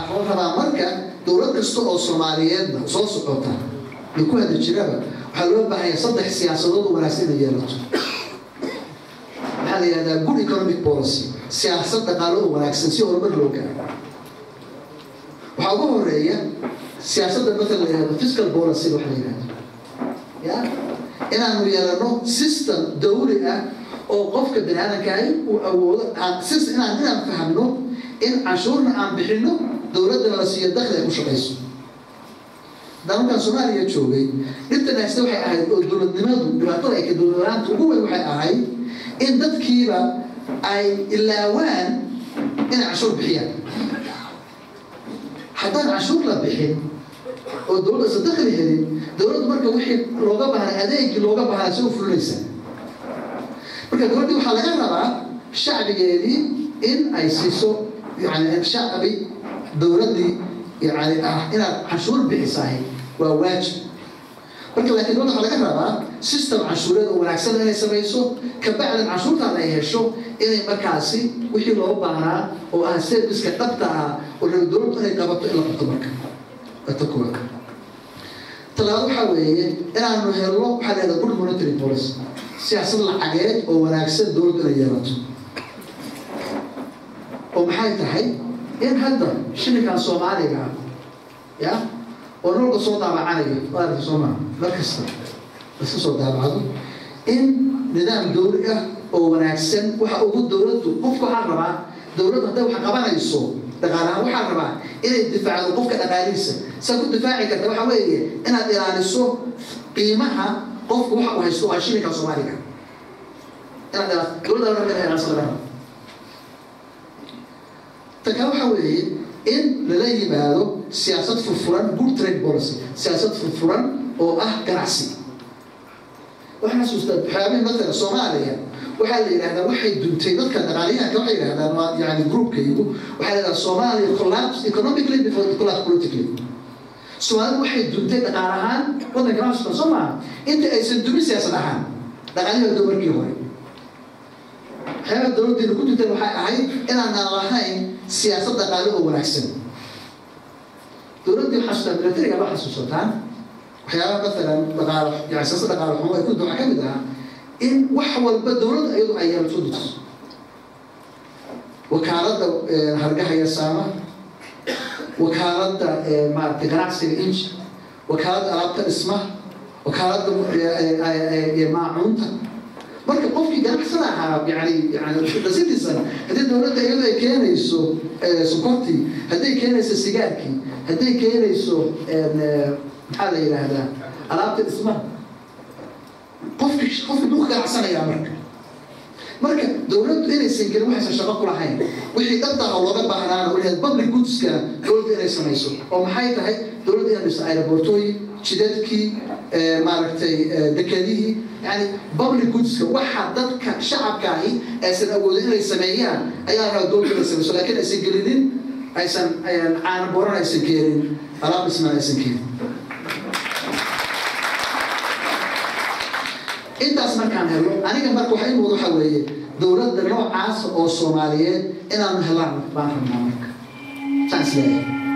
waxaa la rabaa marka dowlad kasta oo soomaaliyeedna soo socota iyo ku hadli jiraba waxaa loo baahanya saddex siyaasadood oo wanaagsan inay yeelato waxaa la yihahdaa good economic policy siyaasad dhaqaalo oo wanaagsan si horumar loo gaaro waxaa ugu horeeya siyaasadda matala la yihahdo fiscal policy waxa la yihahdo ya inaanu yeelano system dawli ah oo qofka bani aadamkaahi uu awoodo system inaan inaan fahamno in canshuurna aan bixino dowladdana la siiyo dakli ay ku shaqayso haddaan markaan soomaaliya joogay dhibtan hayste waxay ahayd oo dowladnimadu dhibaatada ay ka dowladlaanta ugu weyn waxay ahayd in dadkiiba ay ilaawaan inay canshuur bixiyaan haddaan canshuur la bixin oo dowladda isa dakli helin dowladdu marka wixii looga baahnay adeegii looga baahnay si u fulinaysaa marka dowladdii waxaa laga rabaa shacbigeedii in ay siiso yani shacbi dowladdii yani ah inaad canshuur bixisahay waa waajib marka laakiin dowladda waxaa laga rabaa system canshuureed oo wanaagsan inay samayso kabacdan canshuurtaada ay hesho inay markaasi wixii loo baahnaa oo ah serviceka dhabta ah oo raba dowladdu inay qabato in la qabto marka ta koowaad talabaad waxaa weeye inaanu helno waxaa la yahdaa good monitory policy siyaasad lacageed oo wanaagsan dowladdu inay yeelato oo maxay tahay in hadda shilinkan soomaaliga ya oo nolka soo daabacanayo maarata sooma mar kasta iska soo daabacdo in nidaam dowli ah oo wanaagsan waxa ugu dowladdu qofka waxaa rabaa dowladdu hadday wax qabanayso dhaqaalahaan waxaa rabaa inay difaacdo qofka dhaqaalihiisa saa ku difaaci karta waxa weeye inaad ilaaliso qiimaha qofka waxa uu haysto waa shilinka soomaaliga inaad dowladda la rabaa inay ilaaliso laga rabo taka waxa weeye in lala yimaado siyaasad furfuran good trade policy siyaasad furfuran oo ah ganacsi waxaan xasuustaa waxyaabihii matala soomaaliya waxaa la yidhahdaa waxay duntay dadka dhaqaaliyahanka waxay yidhahdaan waa yani groupkaygu waxaa la yidhahdaa soomaaliya collapse economically before it collapse politically soomaalidu waxay duntay dhaqaal ahaan waddanka nafsika soo maaha inta aysan dumin siyaasad ahaan dhaqaalyahoda markii hore waxyaabaha dowladdeenu ku dunteen waxay ahayd inaanaan lahayn siyaasad dhaqaale oo wanaagsan dowladdii xasuustaa militariga ma xasuusataan waxyaabaha matalan dhaqaalo yani siyaasad dhaqaale xumo ay ku waxaa ka mid ahaa in wax walba dowladda iyadu ay yeelato dutiso wakaaladda hargaha iyo saama wakaaladda maaragtay ganacsiga inji wakaaladda alaabta dhismaha wakaaladda maacuunta marka qofkii ganacsada ahaa yani yani the citizen haddii dowladda iyadu ay keenayso sokortii hadday keenayso sigaarkii hadday keenayso maxaa la yidhaahdaa alaabta dhismaha qofki qofki buu ka ganacsanayaa marka marka dowladdu inaysan gelin waxaysan shaqo ku lahayn wixii dhabtaha looga baahnaana welihaad public goodska dowladda inay samayso oo maxay tahay dowladda inay dhiso aerobortooyin jidadkii maaragtay dekedihii yani public goodska waxa dadka shacabkaahi aysan awoodin inay sameeyaan ayaa rabaa dowladda inay samayso laakiin aysan gelinin aysan caana booran aysan keenin alaab dhismaan aysan keenin intaas markaan helo aniga marka waxa imuud waxa weeye dowladda noocaas oo soomaaliyeed inaanu helaan baan rabnaa marka saas leeyahay